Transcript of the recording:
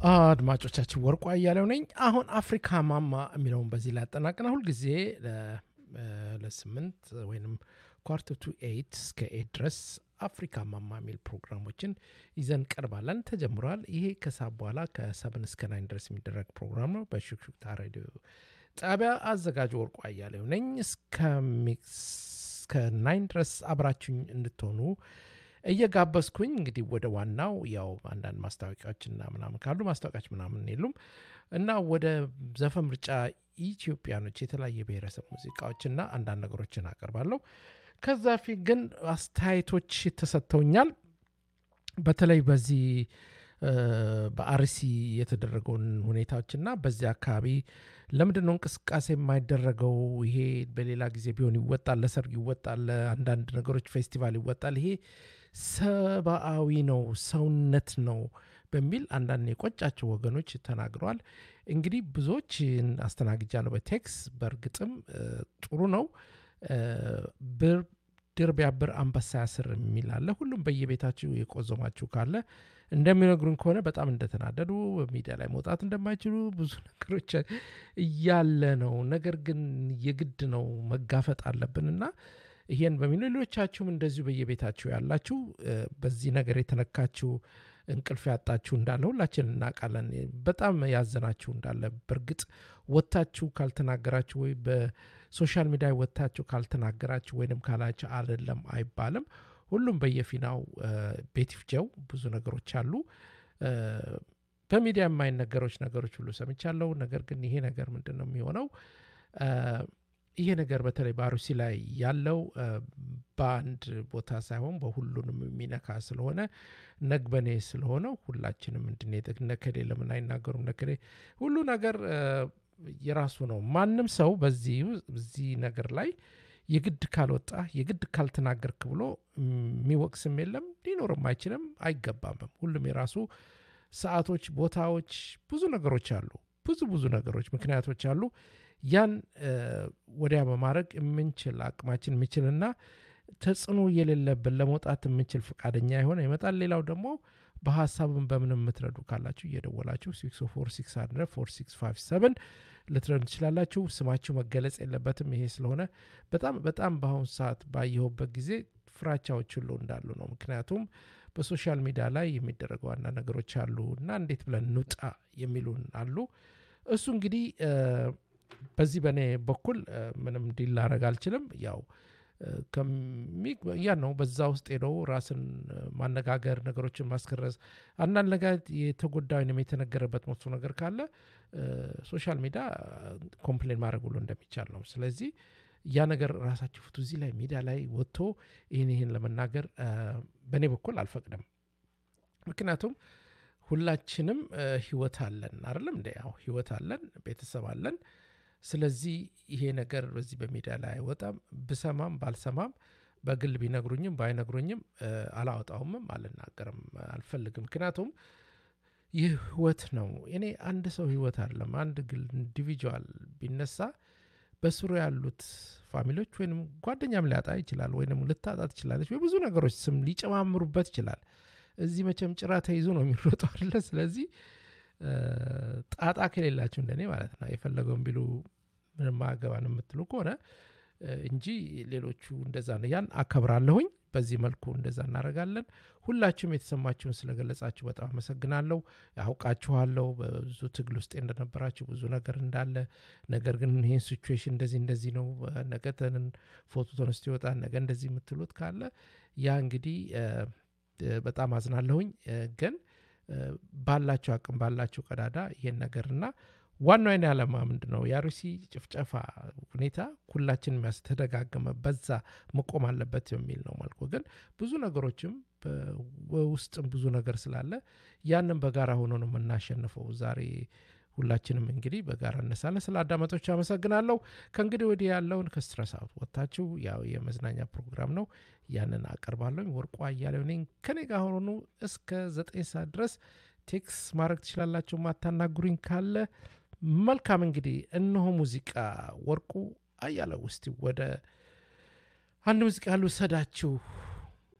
አድማጮቻችን ወርቁ አያሌው ነኝ። አሁን አፍሪካ ማማ የሚለውን በዚህ ላይ ያጠናቅና ሁልጊዜ ለስምንት ወይም ኳርተር ቱ ኤይት እስከ ኤይት ድረስ አፍሪካ ማማ የሚል ፕሮግራሞችን ይዘን ቀርባለን። ተጀምሯል። ይሄ ከሰዓት በኋላ ከሰብን እስከ ናይን ድረስ የሚደረግ ፕሮግራም ነው። በሹክሹክታ ሬዲዮ ጣቢያ አዘጋጅ ወርቁ አያሌው ነኝ። እስከ ናይን ድረስ አብራችሁኝ እንድትሆኑ እየጋበዝኩኝ እንግዲህ ወደ ዋናው ያው አንዳንድ ማስታወቂያዎችና ምናምን ካሉ ማስታወቂያዎች ምናምን የሉም እና ወደ ዘፈን ምርጫ ኢትዮጵያኖች የተለያየ ብሔረሰብ ሙዚቃዎችና አንዳንድ ነገሮችን አቀርባለሁ። ከዛ ፊት ግን አስተያየቶች ተሰጥተውኛል። በተለይ በዚህ በአርሲ የተደረገውን ሁኔታዎችና በዚህ አካባቢ ለምንድን ነው እንቅስቃሴ የማይደረገው? ይሄ በሌላ ጊዜ ቢሆን ይወጣል፣ ለሰርግ ይወጣል፣ ለአንዳንድ ነገሮች ፌስቲቫል ይወጣል። ይሄ ሰብአዊ ነው፣ ሰውነት ነው በሚል አንዳንድ የቆጫቸው ወገኖች ተናግረዋል። እንግዲህ ብዙዎች አስተናግጃለሁ በቴክስ በእርግጥም ጥሩ ነው። ድር ቢያብር አንበሳ ያስር የሚል አለ። ሁሉም በየቤታችሁ የቆዘማችሁ ካለ እንደሚነግሩን ከሆነ በጣም እንደተናደዱ ሚዲያ ላይ መውጣት እንደማይችሉ ብዙ ነገሮች እያለ ነው። ነገር ግን የግድ ነው መጋፈጥ አለብን እና ይሄን በሚሉ ሌሎቻችሁም እንደዚሁ በየቤታችሁ ያላችሁ በዚህ ነገር የተነካችሁ እንቅልፍ ያጣችሁ እንዳለ ሁላችን እናውቃለን። በጣም ያዘናችሁ እንዳለ በእርግጥ ወጥታችሁ ካልተናገራችሁ ወይ በሶሻል ሚዲያ ወጥታችሁ ካልተናገራችሁ ወይንም ካላችሁ አይደለም አይባልም። ሁሉም በየፊናው ቤት ይፍጀው ብዙ ነገሮች አሉ። በሚዲያ የማይነገሮች ነገሮች ሁሉ ሰምቻለሁ። ነገር ግን ይሄ ነገር ምንድን ነው የሚሆነው? ይሄ ነገር በተለይ በአሩሲ ላይ ያለው በአንድ ቦታ ሳይሆን በሁሉንም የሚነካ ስለሆነ ነግበኔ ስለሆነ ሁላችንም እንድንሄድ ነከሌ ለምን አይናገሩም? ነከሌ ሁሉ ነገር የራሱ ነው። ማንም ሰው በዚህ ነገር ላይ የግድ ካልወጣ የግድ ካልተናገርክ ብሎ የሚወቅስም የለም ሊኖርም አይችልም አይገባምም። ሁሉም የራሱ ሰዓቶች፣ ቦታዎች፣ ብዙ ነገሮች አሉ። ብዙ ብዙ ነገሮች ምክንያቶች አሉ። ያን ወዲያ በማድረግ የምንችል አቅማችን የምንችልና ተጽዕኖ የሌለብን ለመውጣት የምንችል ፈቃደኛ የሆነ ይመጣል። ሌላው ደግሞ በሀሳብን በምንም የምትረዱ ካላችሁ እየደወላችሁ 646 ልትረዱ ትችላላችሁ። ስማችሁ መገለጽ የለበትም። ይሄ ስለሆነ በጣም በጣም በአሁኑ ሰዓት ባየሁበት ጊዜ ፍራቻዎች ሁሉ እንዳሉ ነው። ምክንያቱም በሶሻል ሚዲያ ላይ የሚደረገው ዋና ነገሮች አሉ እና እንዴት ብለን እንውጣ የሚሉን አሉ። እሱ እንግዲህ በዚህ በእኔ በኩል ምንም ዲል ላረግ አልችልም። ያው ያ ነው። በዛ ውስጥ ሄደው ራስን ማነጋገር፣ ነገሮችን ማስከረስ፣ አንዳንድ ነገር የተጎዳ ወይም የተነገረበት መጥፎ ነገር ካለ ሶሻል ሚዲያ ኮምፕሌን ማድረግ ሁሉ እንደሚቻል ነው። ስለዚህ ያ ነገር ራሳችሁ ፍቱ። እዚህ ላይ ሚዲያ ላይ ወጥቶ ይህን ይህን ለመናገር በእኔ በኩል አልፈቅድም። ምክንያቱም ሁላችንም ህይወት አለን አይደለም እንደ ያው ህይወት አለን፣ ቤተሰብ አለን። ስለዚህ ይሄ ነገር በዚህ በሚዲያ ላይ አይወጣም። ብሰማም ባልሰማም በግል ቢነግሩኝም ባይነግሩኝም አላወጣውምም፣ አልናገርም፣ አልፈልግም። ምክንያቱም ይህ ህይወት ነው። እኔ አንድ ሰው ህይወት አይደለም አንድ ግል ኢንዲቪጁዋል ቢነሳ በስሩ ያሉት ፋሚሊዎች ወይም ጓደኛም ሊያጣ ይችላል፣ ወይም ልታጣ ትችላለች፣ ወይ ብዙ ነገሮች ስም ሊጨማምሩበት ይችላል። እዚህ መቼም ጭራ ተይዞ ነው የሚሮጠው አይደለ? ስለዚህ ጣጣ ከሌላችሁ እንደኔ ማለት ነው የፈለገውን ቢሉ ምንም አገባን የምትሉ ከሆነ እንጂ ሌሎቹ እንደዛ ነው። ያን አከብራለሁኝ። በዚህ መልኩ እንደዛ እናደርጋለን። ሁላችሁም የተሰማችሁን ስለገለጻችሁ በጣም አመሰግናለሁ። ያውቃችኋለሁ በብዙ ትግል ውስጥ እንደነበራችሁ ብዙ ነገር እንዳለ፣ ነገር ግን ይህን ሲቹዌሽን እንደዚህ እንደዚህ ነው፣ ነገ ፎቶ ተነስቶ ይወጣል፣ ነገ እንደዚህ የምትሉት ካለ ያ እንግዲህ በጣም አዝናለሁኝ ግን ባላቸው አቅም ባላቸው ቀዳዳ ይሄን ነገርና ዋናው አይነ ዓላማ ምንድን ነው? የአርሲ ጭፍጨፋ ሁኔታ ሁላችን የሚያስተደጋገመ በዛ መቆም አለበት የሚል ነው መልኩ። ግን ብዙ ነገሮችም በውስጥም ብዙ ነገር ስላለ ያንን በጋራ ሆኖ ነው የምናሸንፈው። ዛሬ ሁላችንም እንግዲህ በጋራ እነሳለን። ስለ አዳመጦች አመሰግናለሁ። ከእንግዲህ ወዲህ ያለውን ከስትረስ አውት ወጥታችሁ ያው የመዝናኛ ፕሮግራም ነው ያንን አቀርባለሁ። ወርቁ አያሌው ነኝ። ከኔ ጋር ሆኑ እስከ ዘጠኝ ሰዓት ድረስ ቴክስ ማድረግ ትችላላችሁ። ማታናግሩኝ ካለ መልካም። እንግዲህ እነሆ ሙዚቃ ወርቁ አያሌው። ውስጥ ወደ አንድ ሙዚቃ ያሉ ሰዳችሁ